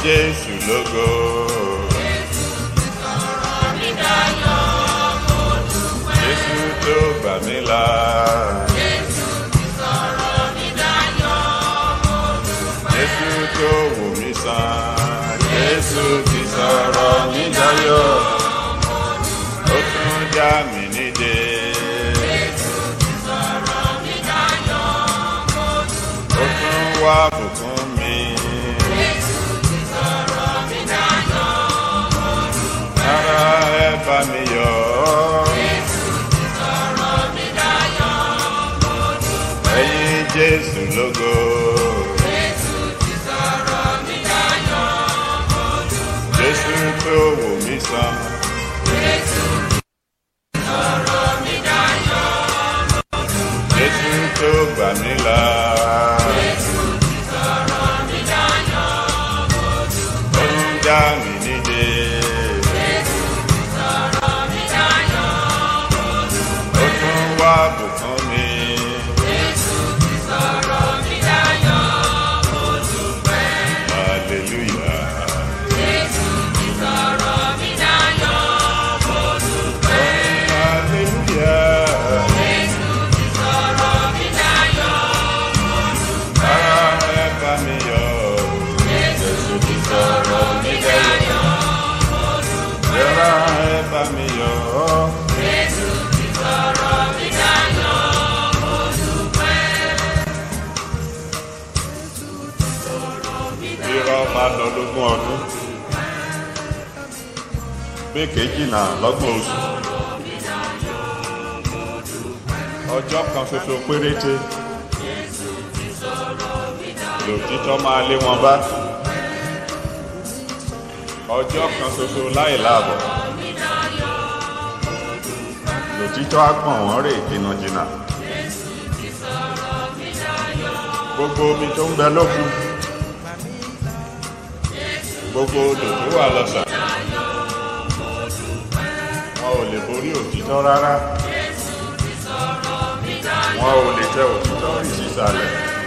jésù lógo. jésù tó gbà mí là. jésù tó wò mí sàn. jésù ti sọ̀rọ̀ mí dayọ̀. ó tún já mi nídè. ó tún wá bùkún mi. ara ẹ bá mi yọ̀. ẹ̀yin jésù lógo. jésù tó wò mí sàn. jésù tó gbà mí là. ó ń já mi nídè. ó tún wá bùkún mi. hallelujah. hallelujah. ara ẹ bá mi yọ̀. jésù ti sọ̀rọ̀ mi dayọ̀. ara ẹ bá mi yọ̀. irọ́ máa lọ lógún ọdún pé kejìlá lọ́gbọ̀n oṣù ọjọ́ kan ṣoṣo péréte lòtítọ́ máa lé wọn bá ọjọ́ kan ṣoṣo láì láàbọ̀ lòtítọ́ á gbọ̀n wọ́n rè jìnnàjìnnà gbogbo omi tó ń bẹ lókun gbogbo odò tó wà lọ́sà wọn ò lè borí òtítọ́ rárá wọn ò lè tẹ òtítọ́ rí sísàlẹ̀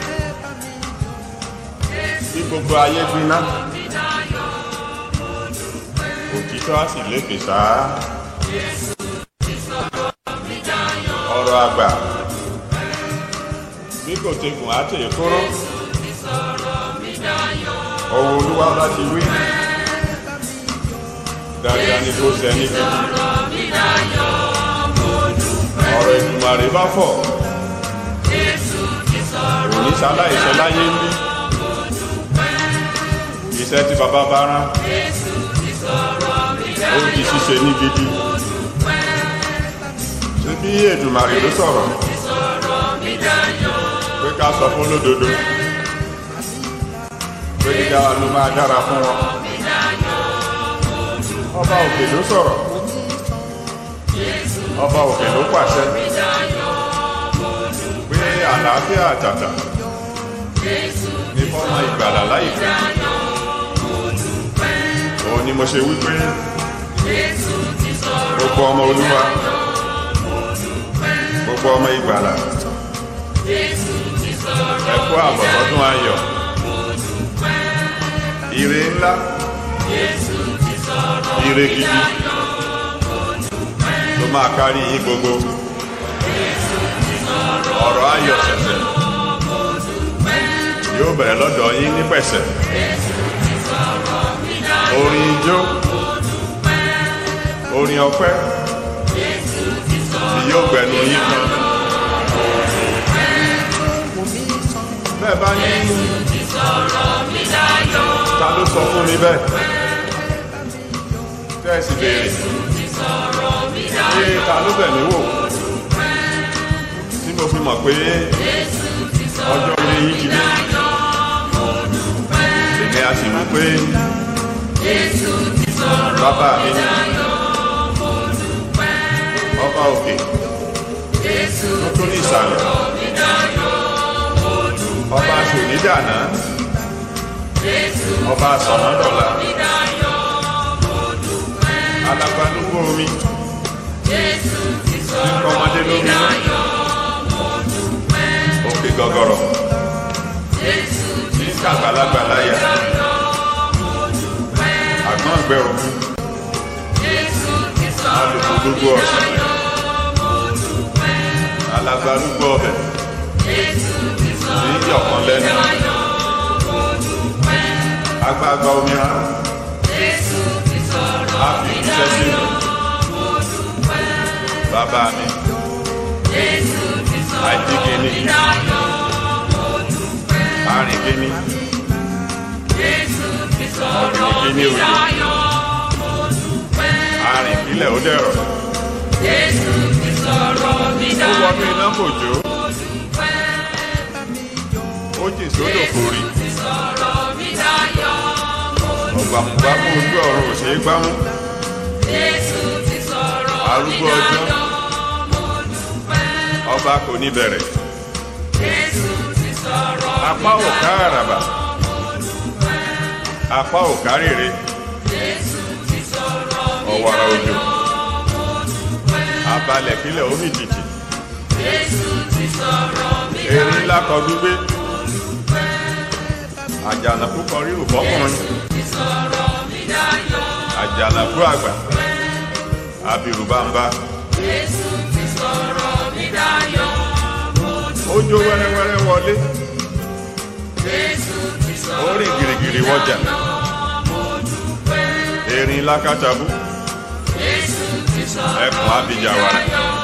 bí gbogbo ayé gbiná òtítọ́ á sì lékè sáá ọ̀rọ̀ àgbà bí kò tegùn á tèè kóró ọwọ́ olúwa bá ti wí dáadáa ni kò sẹ́ni gidi ọ̀rọ̀ ìdùmarè bá fọ̀ òní sáláìsẹ́ láyé ń bí iṣẹ́ tí bàbá bá rán ó di ṣíṣe ní gidi ṣé bí èdùmarè ló sọ̀rọ̀ pé ká sọ fún lódodo pé dídá ló máa dára fún wọn ọba òkè ló sọ̀rọ̀ ọba òkè ló pàṣẹ pé àlàáfíà àtàtà ní fọ́nà ìgbàlà láìpẹ́ òun ni mo ṣe wípé gbogbo ọmọ olúwa gbogbo ọmọ ìgbàlà ẹ kú àbọ̀ lọ́dún ayọ̀ ire ńlá ire gidi ló máa kárí yín gbogbo ọ̀rọ̀ ayọ̀ ṣẹ̀ṣẹ̀ yóò bẹ̀rẹ̀ lọ́dọ̀ yín ní pẹ̀sẹ̀ orin ijó orin ọpẹ́ tí yóò gbẹnu yín kan bẹ́ẹ̀ bá ní ta ló sọ fún mi bẹ́ẹ̀ tẹ́ẹ̀sì béèrè ṣé ta ló bẹ̀ mí wò tí mo fi mọ̀ pé ọjọ́ orí yìí ti dé èmi a sì mọ̀ pé bàbá mi ní ọba òkè tó tó ní ìsàlẹ̀ ọba aṣònídàná ọba sọ̀nàdọ̀là alágbálúgbó omi ọmọdé lómi òkè gọgọrọ ní kàgbàlagbà láyà gbẹ omi alùpùpù gbogbo ọ̀sán alagbalúgbọ ọbẹ̀ ní yọ̀kan lẹ́nu agbága omi ara a fi iṣẹ́ sínú bàbá mi àìjíkíní arìnkíní ọ̀gbìnkíní òjò arìnkílẹ̀ ó dẹ̀rọ̀ ó wọnú iná kò jó ó jìn sódò kò rí ọ̀gbàmùgbàmù ojú ọ̀run ò ṣeé gbámú arúgbó ọjọ́ ọba kò ní bẹ̀rẹ̀ apá ò ká àràbà apá ò ká rèrè ọ̀wàrà òjò abalẹ̀ kílẹ̀ omi jìjì erin ńlá kọ gbígbé àjànàkú kọ rírù bọ́kùnrin àjànàkú àgbà abirùbámbá ó jó wẹ́rẹ́wẹ́rẹ́ wọlé ó rìn gìrìgìrì wọjà erin lákàtàbú ẹkùn abijawara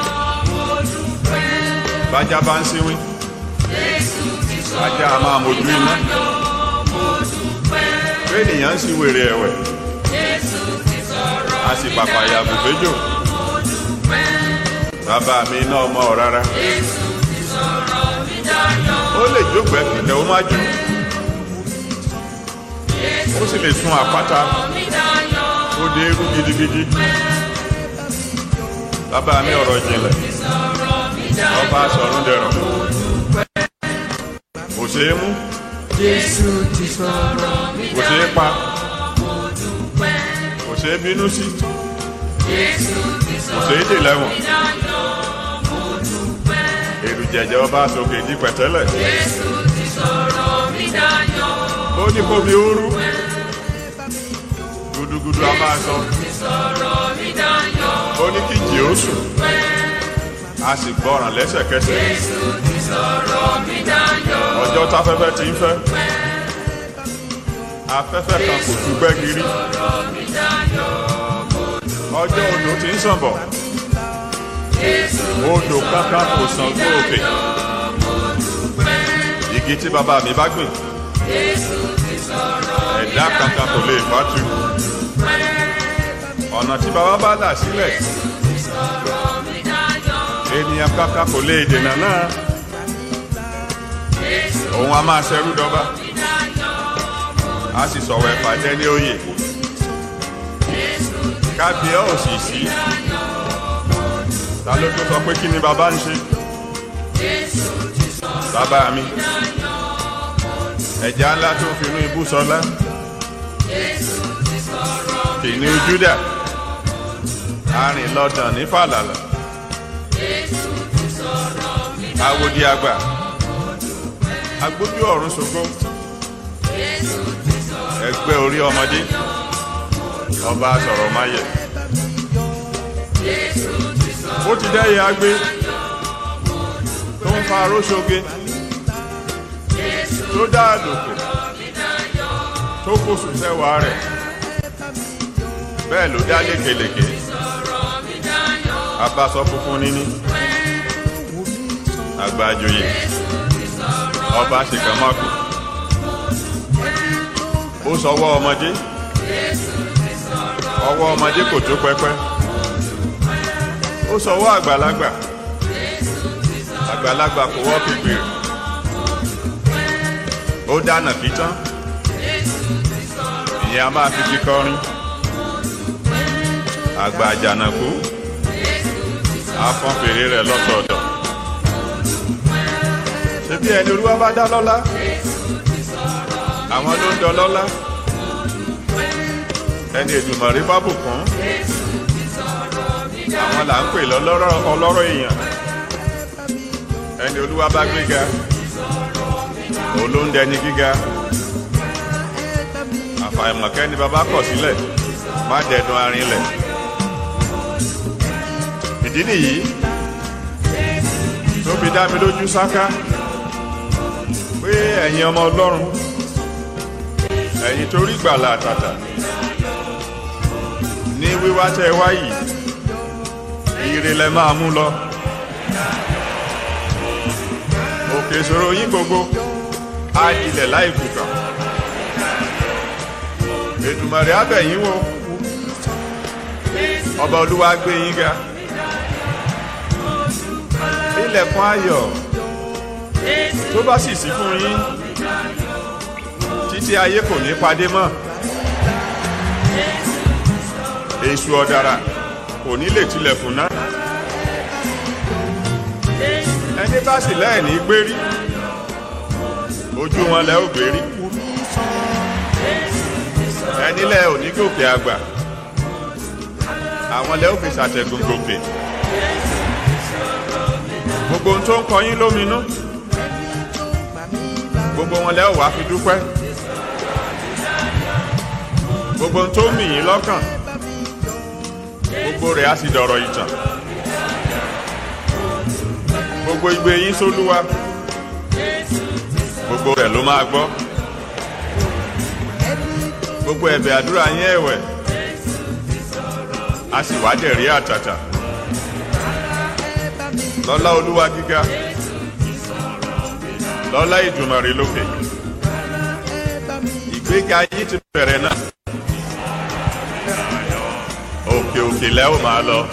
bájá bá ń síwí ajá a máa mojú iná ènìyàn ń sí wèrè ẹ̀wẹ̀ a sì pàpàyà bùfẹ́jò bàbá mi iná ọmọ rárá ó lè jókòó ẹ̀kìtẹ̀ ó má jù ó sì lè sun àpáta ó dé irú gidigidi bàbá mi ọ̀rọ̀ jinlẹ̀ ọba sọ̀rún dẹ̀rọ̀ kò ṣeé mú Jésù ti sọ̀rọ̀ mi kò ṣeé pa kò ṣeé bínú sí kò ṣeé dè lẹ́wọ̀n èrù jẹ̀jẹ̀ ọba sókè di pẹ̀tẹ́lẹ̀ ó ní kó mi ooru gudugudu a máa sọ ó ní kí jì ó sùn a sì gbọ́ràn lẹ́sẹ̀kẹsẹ̀ ọjọ́ táfẹ́fẹ́ ti ń fẹ́ afẹ́fẹ́ kan kò tún gbẹ́giri ọjọ́ odò ti ń sàn bọ̀ odò kankan kò sàn tó òkè igi tí bàbá mi bá gbìn ẹ̀dá kankan kò lè fàtú ọ̀nà tí bàbá bá là sílẹ̀ ènìyàn kankan kò lè dènà náà òun a máa ṣẹrú dọ́gba a sì sọ̀rọ̀ ẹ̀fà jẹ́ ní òye kábíyà ò sì sí ta ló tó sọ pé kí ni bàbá ń ṣe bàbá mi ẹ̀já ńlá tó fi inú ibú sọlá kìnìún Júdà arìn lọ́dàn ní fàlàlà awodi àgbà agbójú ọ̀run ṣògo ẹgbẹ́ orí ọmọdé ọba sọ̀rọ̀ máyẹ̀ ó ti dẹ́yẹ agbé tó ń fa aróṣoge tó dá àdòkè tó kó sùn sẹ́wàá rẹ̀ bẹ́ẹ̀ ló dá lékelèké abasọ funfun níní àgbàjòyè ọba ṣìkàmọ́kù ó sọwọ́ ọmọdé ọwọ́ ọmọdé kò tó pẹ́pẹ́ ó sọwọ́ àgbàlagbà àgbàlagbà kò wọ́ pípé ó dáná kí tán ìyẹn a máa fi fi kọrin àgbà àjànàkú afọ́n fèrè rẹ̀ lọ́sọ̀ọ̀dọ̀ ṣebí ẹni olúwa bá dá lọ́lá àwọn ló ń dọ lọ́lá ẹni Èdùmàrè bá bùkún àwọn là ń pè lọ́lọ́rọ̀ ọlọ́rọ̀ èèyàn ẹni olúwa bá gbéga olóńdẹ ní gíga àfàìmọ̀kẹ́ ni bàbá kọ̀ sílẹ̀ má dẹnu arinlẹ̀ ìdí nìyí tó fi dá mi lójú sáká pé ẹ̀yin ọmọ ọlọ́run ẹ̀yin tó rí gbàlà àtàtà ní wíwá tẹ́ ẹ wá yìí ire lẹ máa mú lọ òkè ìṣòro yín gbogbo á dilẹ̀ láì kùkà Èdùmàrè á bẹ̀ yín wò ọba olúwa gbé yín ga ilẹ̀kùn ayọ̀ tó bá sì sí fún yín títí ayé kò ní padé mọ́ èṣù ọ̀dàrà kò ní lè tilẹ̀kùn náà ẹni bá sì lẹ́ẹ̀ní gbérí ojú wọn lẹ́ ò gbérí ẹni lẹ́ ò ní gòkè àgbà àwọn lẹ́ ò fi ṣàtẹ̀gùn gòkè gbogbo ohun tó ń kọ yín lóminú gbogbo wọn lẹ́ ò wá fi dúpẹ́ gbogbo ohun tó ń mì yín lọ́kàn gbogbo rẹ̀ á sì dọ̀rọ̀ ìtàn gbogbo igbe yín sólúwa gbogbo rẹ̀ ló máa gbọ́ gbogbo ẹ̀bẹ̀ àdúrà yín ẹ̀wẹ̀ á sì wá dẹ̀rí àtàtà lọ́lá olúwa gíga lọ́lá ìdùmarè lókè ìgbéga yín ti bẹ̀rẹ̀ náà òkè òkè lẹ́ ò máa lọ.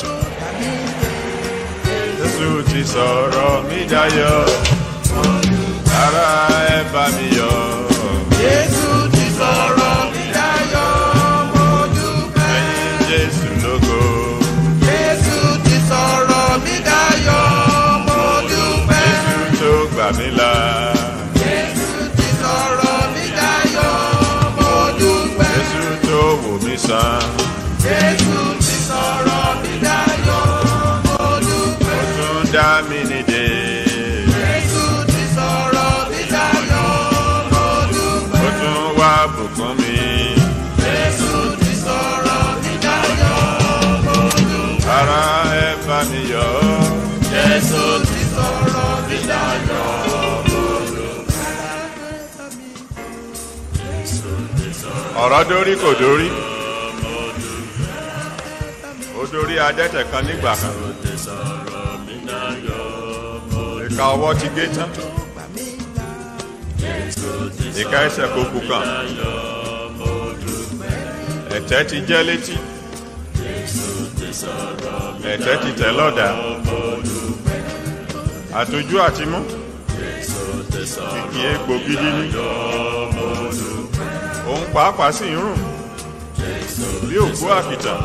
Jésù ti sọ̀rọ̀ mi dayọ̀, ara ẹ bá mi yọ̀. Jésù ti sọ̀rọ̀ mi dayọ̀, mo dúpẹ́. Ẹyin Jésù lógo, Jésù ti sọ̀rọ̀ mi dayọ̀, mo dúpẹ́. Jésù tó gbà mí là. Jésù ti sọ̀rọ̀ mi dayọ̀, mo dúpẹ́. Jésù tó wò mí sàn, Jésù ti sọ̀rọ̀ mi dayọ̀, mo dúpẹ́. ó tún dá mi nídè. Jésù ti sọ̀rọ̀ mi dayọ̀, mo dúpẹ́. Ó tún wá bùkún mi. Jésù ti sọ̀rọ̀ mi dayọ̀, mo dúpẹ́. Ara ẹ bá mi yọ̀. Jésù ti sọ̀rọ̀ mi dayọ̀, mo Ọ̀rọ̀ dórí kò dórí. Ó dórí adẹ́tẹ̀ kan nígbà kan. Ìka ọwọ́ ti gé tán. Ìka ẹsẹ̀ kò kú kan. Ẹ̀tẹ́ ti jẹ́ létí. Ẹ̀tẹ́ ti tẹ̀ lọ́dà. Àtọ́jú àti mú. Kìkì egbò gidi ní. Òun pàápàá sì ń rùn. Bí òkú àkìtàn.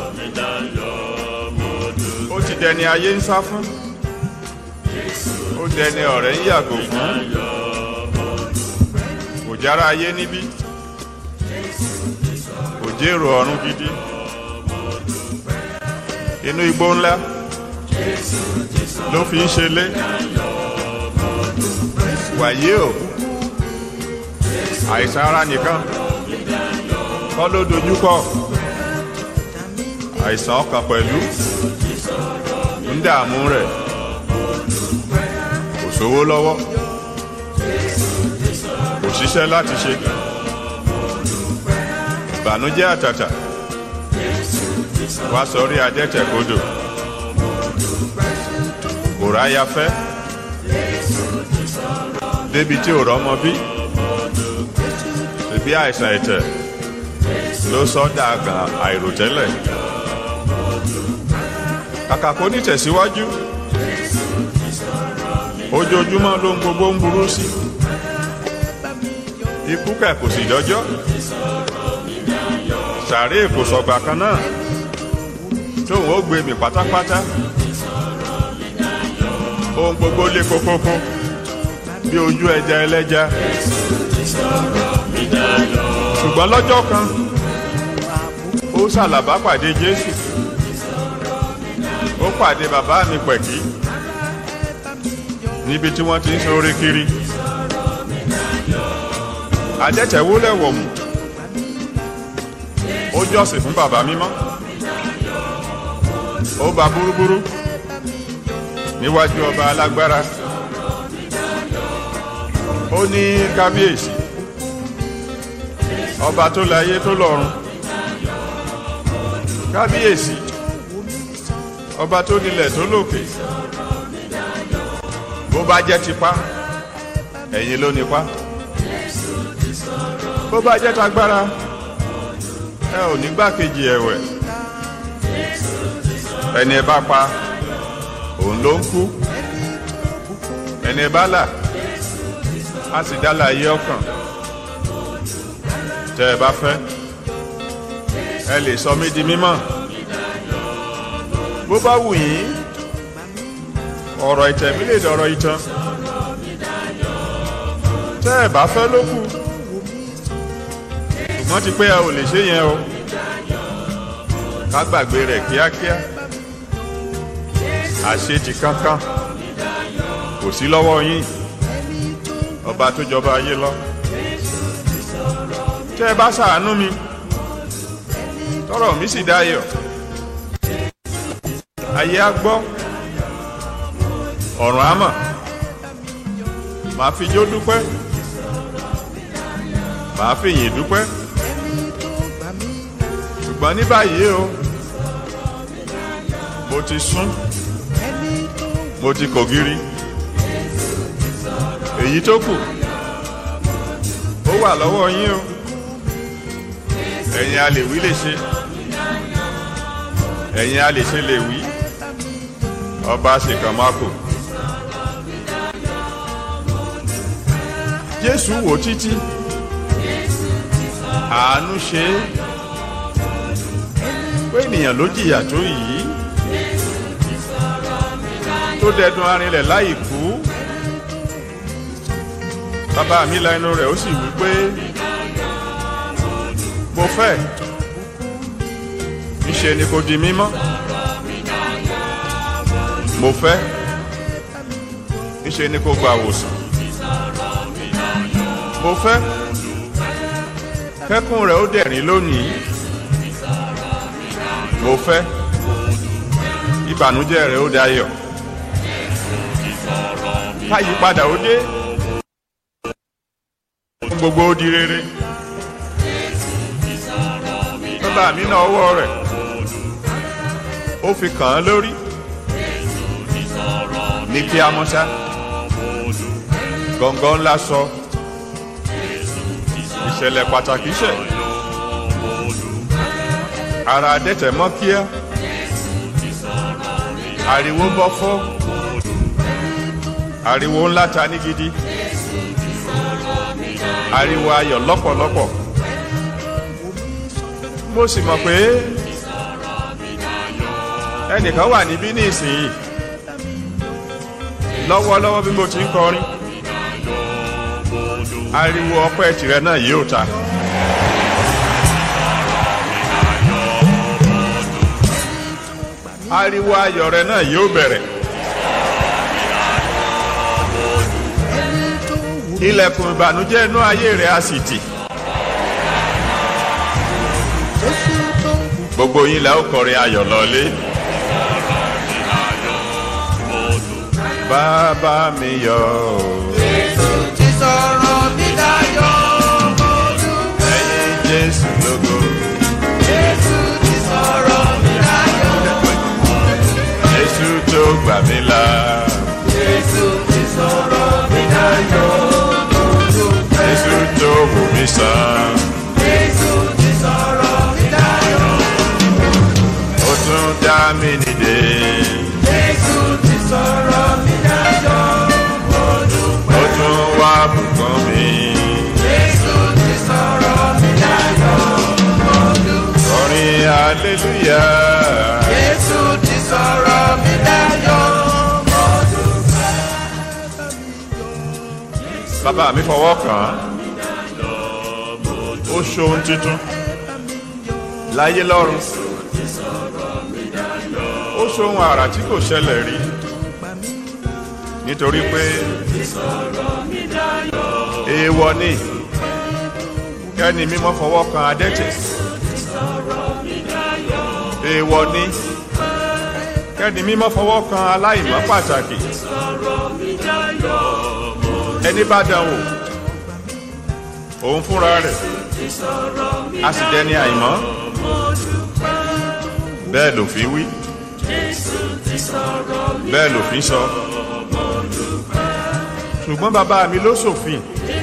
Ó ti dẹni ayé ń sá fún. Ó dẹni ọ̀rẹ́ ń yàgò fún. Kò jára ayé níbí. Kò jèrò ọ̀run gidi. Inú igbó ńlá ló fi ń ṣe lé. Wàyí o, àìsàn ara nìkan kọ́ ló dojúkọ. Àìsàn ọkàn pẹ̀lú ń dààmú rẹ̀. Kò sówó lọ́wọ́. Kò ṣiṣẹ́ láti ṣe. Ìbànújẹ́ àtàtà. Wá sọrí adẹ́tẹ̀ kodò. Kò ráyà fẹ́. Débi tí ò rọ́mọ bí. Ṣèbí àìsàn ẹ̀tẹ̀ ló sọ dàgàn àìròtẹ́lẹ̀. Kàkà kó ní tẹ̀síwájú. Ojoojúmọ́ ló ń gbogbo ń burú sí. Ikú kẹ̀ kò sì dọ́jọ́. Sàárè kò sọ̀gbà kan náà. Tóun ó gbé mi pátápátá. Ohun gbogbo lé kókókó bí ojú ẹja ẹlẹ́ja. Ṣùgbọ́n lọ́jọ́ kan, ó ṣàlàbá pàdé Jésù. Ó pàdé bàbá mi pẹ̀kí níbi tí wọ́n ti ń ṣoore kiri. Adẹ́tẹ̀ wólẹ̀ wọ̀mù. ó jọ́sìn fún bàbá mímọ́ ó ba búrúburú níwájú ọba alágbára ó ní kábíyèsí ọba tó láyé tó lọ́run kábíyèsí ọba tó nílẹ̀ tó lókè bó bá jẹ́ tipá ẹ̀yin ló nípa bó bá jẹ́ tagbára ẹ ò ní gbákejì ẹ̀wẹ̀ ẹni ẹ bá pa òun ló ń kú ẹni ẹ bá là á sì dá láàyè ọkàn tẹ ẹ bá fẹ́ ẹ lè sọ mí di mímọ́ bó bá wù yín ọ̀rọ̀ ìtẹ̀mí lè dọ̀rọ̀ ìtàn tẹ́ ẹ bá fẹ́ ló kù ṣùgbọ́n ti pé ẹ ò lè ṣe yẹn o ká gbàgbé rẹ̀ kíákíá àṣetì kankan kò sí lọ́wọ́ yín ọba tó jọba ayé lọ tẹ́ ẹ bá ṣàánú mi tọrọ mi sì dayọ̀ ayé á gbọ́ ọ̀run á mọ̀ màá fi jó dúpẹ́ màá fi yìn dúpẹ́ ṣùgbọ́n ní báyìí o mo ti sún mo ti kògiri èyí tó kù ó wà lọ́wọ́ yín o ẹ̀yin a lè wí lè ṣe ẹ̀yin a lè ṣe lè wí ọba ṣèkàn má kò. jésù wò títí àánú ṣe é pé ènìyàn ló jìyà tó yìí tó dẹdun arinlẹ̀ láì kú bàbá mi la inú rẹ̀ ó sì wí pé mo fẹ́ níṣe ni kò di mímọ́ mo fẹ́ níṣe ni kò gba àwòsàn mo fẹ́ kẹ́kùn rẹ̀ ó dẹ̀rín lónìí mo fẹ́ ìbànújẹ́ rẹ̀ ó dayọ̀ káyípadà ó dé fún gbogbo ó di rere bàbá mi náà ọwọ́ rẹ̀ ó fi kàn án lórí ní kí a mọ́ṣá gọ̀ǹgọ̀ ńlá sọ ìṣẹ̀lẹ̀ pàtàkì ṣẹ̀ ara adẹ́tẹ̀ mọ́ kíá ariwo bọ́ fọ́ ariwo ńlá ta ní gidi ariwo ayọ̀ lọ́pọ̀lọpọ̀ mo sì mọ̀ pé ẹnìkan wà níbí ní ìsinyìí lọ́wọ́lọ́wọ́ bí mo ti ń kọrin ariwo ọpẹ́ tìrẹ náà yóò ta. ariwo ayọ̀ rẹ náà yóò bẹ̀rẹ̀. ilẹ̀kùn ìbànújẹ́ inú ayé rẹ̀ á sì tì. gbogbo yín lẹ́ ó kọrin ayọ̀ lọ́lé. bàbá mi yọ̀ ọ́. Jésù ti sọ̀rọ̀ mi dayọ̀ mọ́dún. ẹ̀yin jésù lógo. Jésù ti sọ̀rọ̀ mi dayọ̀. jésù tó gbà mí là. Jésù ti sọ̀rọ̀ mi dayọ̀ mọ́dún. jésù tó wò mí sàn. Jésù ti sọ̀rọ̀ mi dayọ̀. ó tún dá mi nìde. Jésù ti sọ̀rọ̀ mi dayọ̀ mọ́dún. ó tún wá bùkún mi. Jésù ti sọ̀rọ̀ mi dayọ̀ mọ́dún. orin hallelujah. Jésù ti sọ̀rọ̀ mi dayọ̀ mọ́dún. bàbá mi fọwọ́ kàn án. ó ṣohun tuntun. láyé lọ́run. ó ṣohun àrà tí kò ṣẹlẹ̀ rí. nítorí pé èèwọ̀ ni kẹ́ni mímọ́ fọwọ́ kan adẹ́tẹ̀ èèwọ̀ ni kẹ́ni mímọ́ fọwọ́ kan aláìmọ́ pàtàkì ẹni bá dánwò òun fúnra rẹ̀ a sì dẹni àìmọ́ bẹ́ẹ̀ lòfin wí bẹ́ẹ̀ lòfin sọ ṣùgbọ́n bàbá mi ló ṣòfin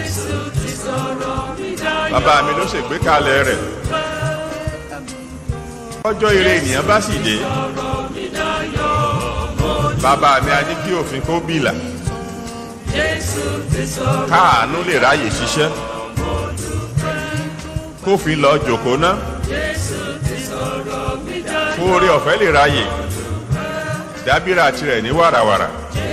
bàbá mi ló ṣègbékalẹ̀ rẹ̀ ọjọ́ ire ènìyàn bá sì dé bàbá mi a ní kí òfin kó bìlà káàánú lè ráyè ṣiṣẹ́ kófin lọ jòkó ná kóore ọ̀fẹ́ lè ráyè dábìrà tirẹ̀ ní wàràwàrà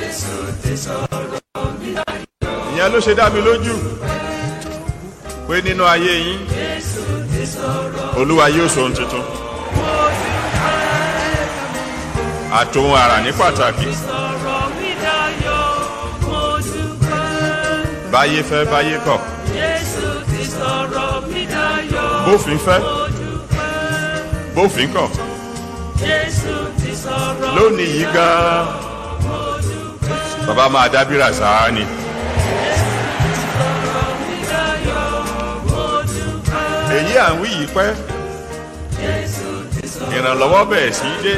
ìyẹn ló ṣe dá mi lójú pé nínú ayé yín olúwa yóò sọ ohun tuntun àtòhun àrà ní pàtàkì báyé fẹ́ báyé kọ̀ bófin fẹ́ bófin kọ̀ lónìí yìí gan-an bàbá máa dábìrà sáà ni. èyí à ń wí yìí pẹ́ ìrànlọ́wọ́ bẹ̀rẹ̀ sí í dé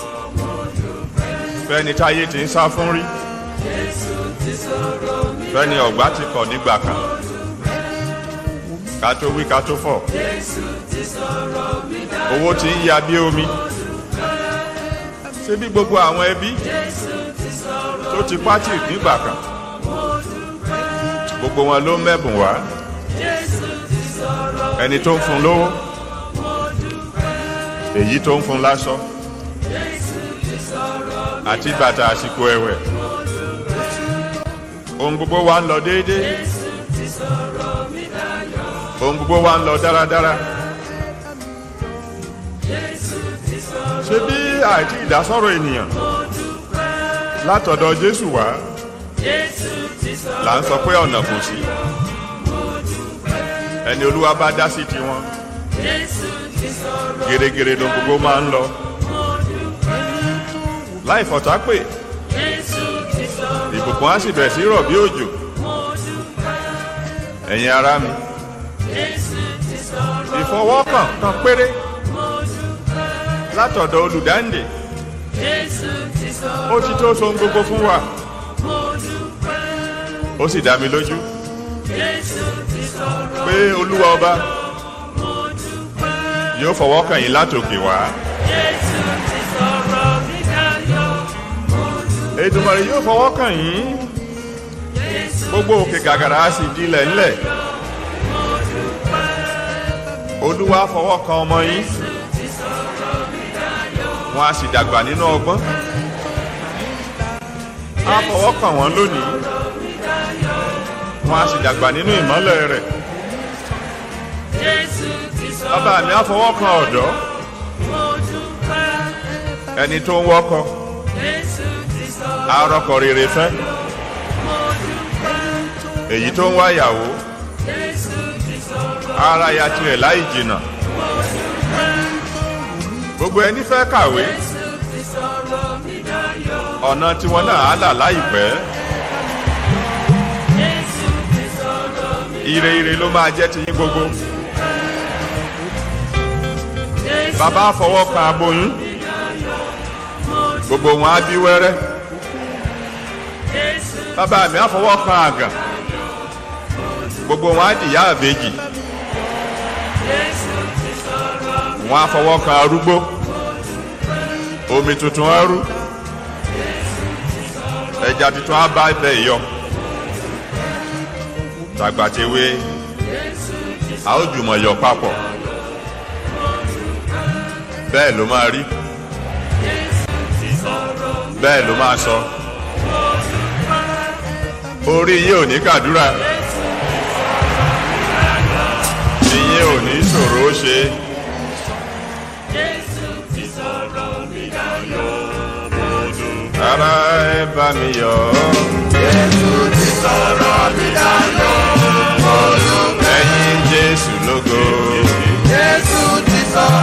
fẹ́ni táyé ti ń sá fún rí fẹ́ni ọ̀gbá ti kọ̀ nígbà kan ká tó wí ká tó fọ̀ owó ti ń ya bí omi ṣé bí gbogbo àwọn ẹbí tó ti pátì nígbà kan gbogbo wọn ló ń mẹ́bùn wá ẹni tó ń fún lówó èyí tó ń fún láṣọ àti bàtà àsìkò ẹ̀wẹ̀ ohun gbogbo wa ń lọ déédéé ohun gbogbo wa ń lọ dáradára ṣé bí àìtí ìdásọ̀rọ̀ ènìyàn látọ̀dọ̀ Jésù wá là ń sọ pé ọ̀nà kò sí ẹni olúwa bá dá sí tiwọn gèrègèrè ló gbogbo máa ń lọ láì fọ̀tá pè ìbùkún á sì bẹ̀rẹ̀ sí rọ̀ bí òjò ẹ̀yin ará mi ìfọwọ́kàn kan péré látọ̀dọ̀ olùdáǹdè ó ti tó so gbogbo fún wa ó sì dá mi lójú pé olúwa ọba yóò fọwọ́ kàn yín látòkè wá. Èdùmàrè yóò fọwọ́ kàn yín gbogbo òkè gàgàrà á sì dilẹ̀ ńlẹ̀ olúwa fọwọ́ kan ọmọ yín wọn á sì dàgbà nínú ọgbọ́n á fọwọ́ kàn wọ́n lónìí wọn á sì dàgbà nínú ìmọ́lẹ̀ rẹ̀ bàbá mi á fọwọ́ kan ọ̀dọ́ ẹni tó ń wọ́kọ arọkọ rere fẹ́ èyí tó ń wáyàwó ara ya tirẹ̀ láì jìnnà gbogbo ẹni fẹ́ kàwé ọ̀nà tiwọn náà á là láìpẹ́ ire ire ló máa jẹ́ tiyín gbogbo bàbá fọwọ́ kan aboyún gbogbo wọn á bí wẹ́rẹ́ bàbá mi á fọwọ́ kan àgàn gbogbo wọn á dìyà àbèjì wọn á fọwọ́ kan arúgbó omi tuntun á rú ẹja tuntun á bá ibẹ̀ yọ tàgbàtewé a ó jùmọ̀ yọ papọ̀ bẹ́ẹ̀ ló máa rí bẹ́ẹ̀ ló máa sọ orí yín ò ní kàdúrà ìyẹn ò ní ṣòro ó ṣe. ara ẹ bá mi yọ̀ Jésù ti sọ̀rọ̀ mi dayọ̀. ẹ̀yin Jésù lógo Jésù ti sọ̀rọ̀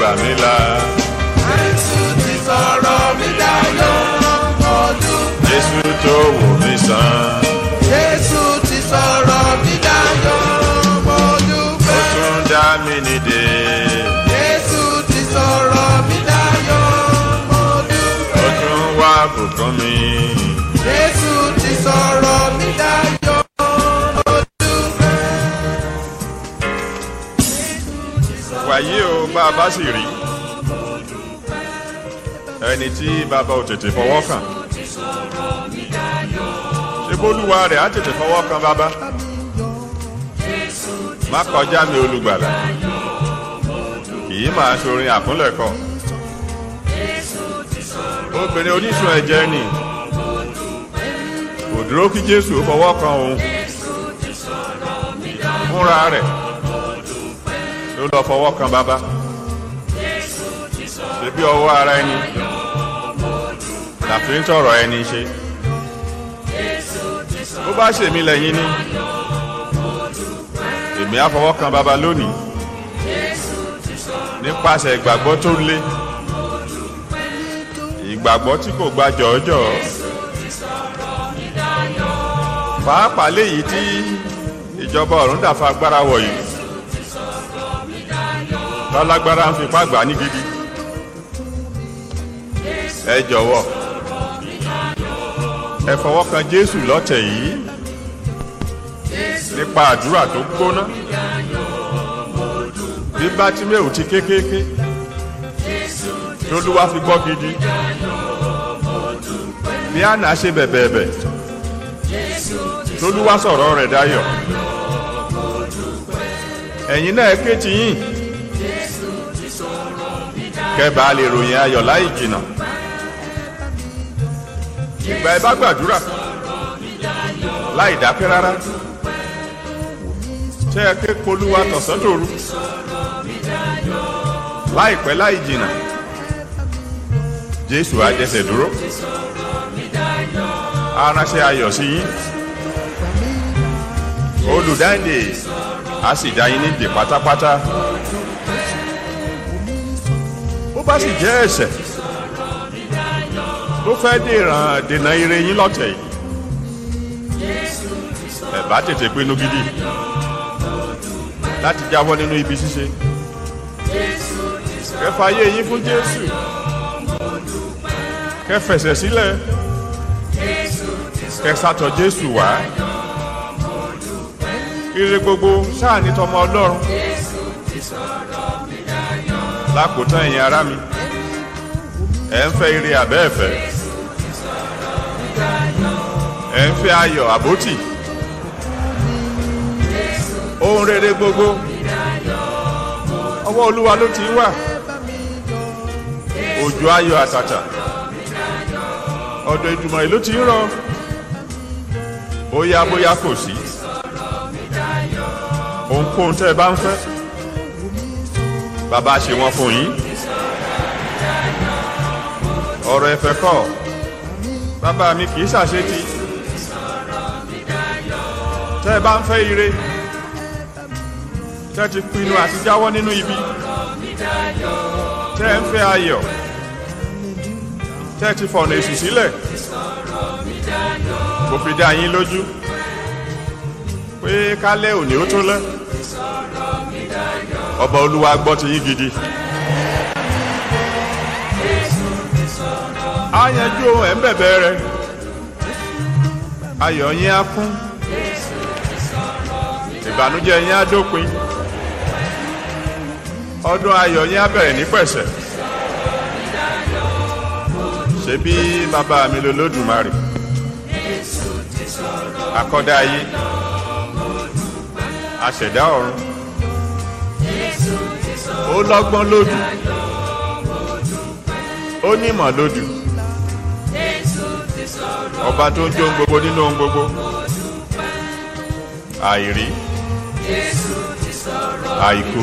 mi là. Jésù ti sọ̀rọ̀ mi dayọ̀ mo dúpẹ́. Jésù tó wò mí sàn. Jésù ti sọ̀rọ̀ mi dayọ̀ mo Ó dúpẹ́. tún dá mi nídè. Jésù ti sọ̀rọ̀ mi dayọ̀ mo dúpẹ́. Ó tún wá bùkún mi. Jésù ti sọ̀rọ̀ mi dayọ̀ mo dúpẹ́. Wàyí o bá a bá sì rí. Ẹni tí bàbá ò tètè fọwọ́ kàn. Ṣé bólúwa rẹ̀ á tètè fọwọ́ kan bàbá? Má kọjá mi olùgbàlà. Kì í máa ṣorin àkúnlẹ̀kọ. Obìnrin oníṣun ẹ̀jẹ̀ ni. Kò dúró kí Jésù fọwọ́ kan òun. Fúnra rẹ̀ ló lọ fọwọ́ kan bàbá. Ṣebí ọwọ́ ara ẹni làfi ń tọrọ ẹni ṣe. Bó bá ṣèmi lẹ́yìn ni èmi á fọwọ́ kan bàbá lónìí nípasẹ̀ ìgbàgbọ́ tó lé ìgbàgbọ́ tí kò gba jọ̀ọ́jọ̀ pàápàá léyìí tí ìjọba ọ̀run dàfa agbára wọ̀ yìí lálágbára ń fipá gbà ní gidi ẹ jọ̀wọ́ ẹ fọwọ́ kan Jésù lọ́tẹ̀ yìí nípa àdúrà tó gbóná bí Bátíméù ti kékéké tólúwa fi gbọ́ gidi bí Ànà ṣe bẹ̀bẹ̀bẹ̀ tólúwa sọ̀rọ̀ rẹ̀ dayọ̀ ẹ̀yin náà ké ti yín kẹ́bàá lè ròyìn ayọ̀ láì jìnnà ìgbà ẹ bá gbàdúrà láì dákẹ́ rárá tẹ́ ẹ ké polúwa tọ̀sán tòru láìpẹ́ láì jìnnà Jésù á dẹ́sẹ̀ dúró aránṣẹ́ ayọ̀ sí yín olùdáǹdè á sì dá yín nídè pátápátá bó bá sì jẹ́ ẹ̀ṣẹ̀ ló fẹ́ dèràn dènà ire yín lọ́tẹ̀ yìí ẹ bá tètè pinnu gidi láti jáwọ́ nínú ibi ṣíṣe kẹfà ayé yín fún Jésù kẹfẹsẹ̀ sílẹ̀ kẹsàtọ̀ Jésù wá ire gbogbo sáà ní tọmọ Ọlọ́run lákòótán ẹ̀yin ará mi ẹ̀ ń fẹ́ ire àbẹ́ẹ̀fẹ́ ẹ̀ ń fẹ́ ayọ̀ àbótì ohun rere gbogbo ọwọ́ Olúwa ló ti wà òjò ayọ̀ àtàtà ọ̀dọ̀ ìdùmọ̀ ìlú ti ń rọ̀ bóyá bóyá kò sí ohunkóhun tẹ́ ẹ bá ń fẹ́ bàbá ṣe wọ́n fún yín ọ̀rọ̀ ẹ̀fẹ̀ kọ́ bàbá mi kì í ṣàṣetì tẹ́ ẹ bá ń fẹ́ ire tẹ́ ti pinnu àti jáwọ́ nínú ibi tẹ́ ẹ ń fẹ́ ayọ̀ tẹ́ ti fọ̀nà èṣù sílẹ̀ kò fi dá yín lójú pé kálẹ̀ òní ó tó lẹ́ ọba olúwa gbọ́ ti yín gidi. á yanjú ohun ẹ̀ ń bẹ̀bẹ̀ rẹ ayọ̀ yín á kún ìbànújẹ́ yín á dópin ọdún ayọ̀ yín á bẹ̀rẹ̀ ní pẹ̀sẹ̀ ṣebí bàbá mi lolódùmarè akọ́dá ayé aṣẹ̀dá ọ̀run ó lọ́gbọ́n lójú ó nímọ̀ lójú ọba tó ń jó ohun gbogbo nínú ohun gbogbo àìrí àìkú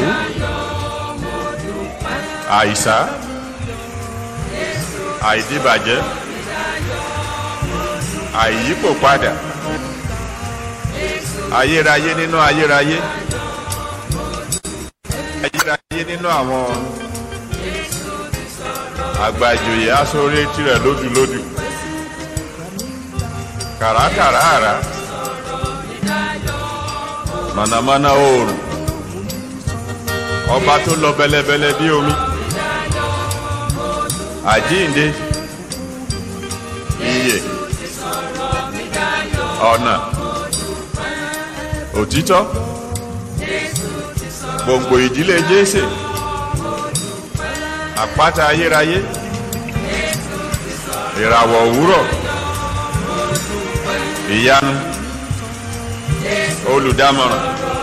àìsá àìdíbàjẹ́ àìyípò padà ayérayé nínú ayérayé ayérayé nínú àwọn àgbà ìjòyè aṣọ́rẹ́ tirẹ̀ lódùlódù kàràkàrà àrà mànàmáná oòrùn ọba tó lọ bẹlẹbẹlẹ bí omi àjíǹde iyè ọ̀nà òtítọ́ gbòǹgbò ìdílé jésè àpáta ayérayé ìràwọ̀ òwúrọ̀ ìyanu olùdámọ̀ràn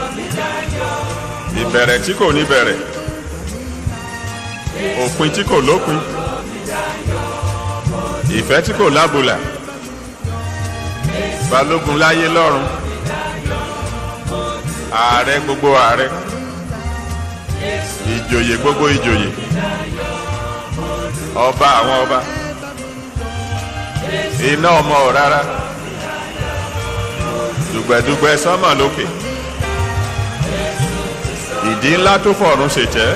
ìbẹ̀rẹ̀ tí kò ní bẹ̀rẹ̀ òpin tí kò lópin ìfẹ́ tí kò lábùlà balógun láyé lọ́run ààrẹ gbogbo ààrẹ ìjòyè gbogbo ìjòyè ọba àwọn ọba iná ọmọ rárá dùgbẹ̀dùgbẹ̀ sánmà lókè ìdí ńlá tó fọ̀run ṣètẹ́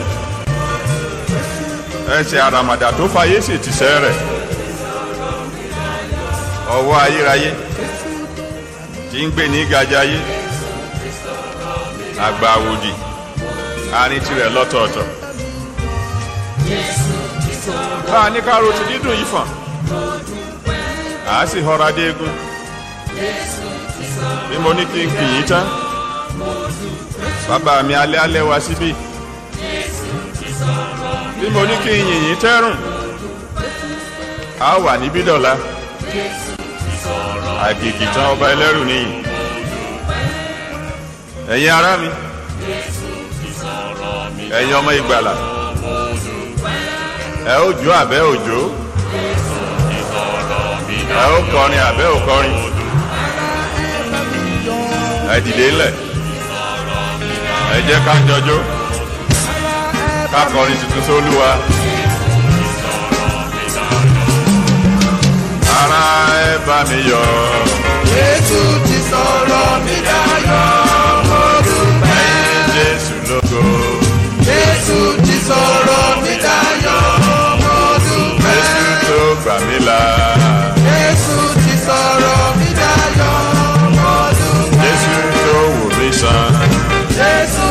ẹsẹ̀ àràmàdà tó fayé sì ti sẹ́ rẹ̀ ọwọ́ ayérayé tí ń gbé ní gajayé àgbà àwòdì àárín tirẹ̀ lọ́tọ̀ọ̀tọ̀ bá a ní kárò ti dídùn yìí fàn à á sì họra dé egun bí mo ní kí n kì í tán bàbá mi alẹ́ alẹ́ wá síbí bí mo ní kí n yìn yín tẹ́rùn a wà níbí dọ̀la àgègì tán ọba ẹlẹ́rù nìyí ẹ̀yin ará mi ẹ̀yin ọmọ ìgbàlà ẹ ó jó àbẹ́ òjò ẹ ó kọrin àbẹ́ òkọrin ẹ dìde ńlẹ̀ ẹ jẹ́ ká jọjó ká kọrin tuntun sólúwa. ara ẹ bá mi yọ̀ Jésù ti sọ̀rọ̀ mi dayọ̀ mo dúpẹ́. ẹ̀yin Jésù lógo Jésù ti sọ̀rọ̀ mi dayọ̀ mo dúpẹ́. Jésù tó gbà mí là Jésù ti sọ̀rọ̀ mi dayọ̀ mo dúpẹ́. Jésù tó wò mí sàn Jésù